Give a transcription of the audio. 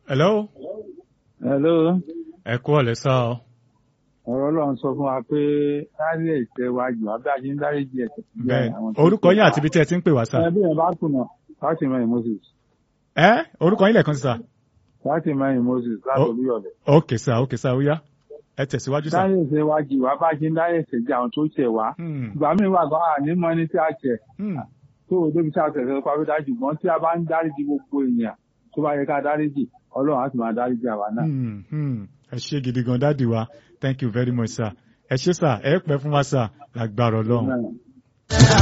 hello Hello. ẹ kú ọ̀lẹ́ sá o. ọ̀rọ̀ ọlọ́run sọ fún wa pé dárí ẹ̀ṣẹ̀ wa jù wá bí a ṣe ń dárí jì ẹ̀ṣẹ̀. bẹ́ẹ̀ orúkọ yín àti ibi tí ẹ ti ń pè wá sá. ẹbí yẹn bá kùnà láti mẹ́rin Moses ẹ orúkọ yín lẹ́ẹ̀kan sí sá. láti mẹ́rin Moses láti Oh. olúyọ̀lẹ̀. ok sá ok sá ó yá ẹ tẹ̀síwájú sá. dárí ẹ̀ṣẹ̀ wa jù wá bá a ṣe ń dárí ẹ̀ṣẹ̀ jì àwọn tó ṣẹ̀ wá. Hmm, ìgbà míì wà gan àní mọ ẹni tí a ṣẹ̀ hmm, tó o débi tí a ṣẹ̀ sọ pé dájú ṣùgbọ́n tí a bá ń dárí jì gbogbo èèyàn tó bá yẹ ká dárí jì ọlọ́run á sì máa dárí jì àwa náà. hmm, hmm. ẹ ṣé gidi gan dáàdi wa thank you very much sir ẹ ṣé sá ẹ pẹ́ fún wa sá lágbára ọlọ́run. Amen.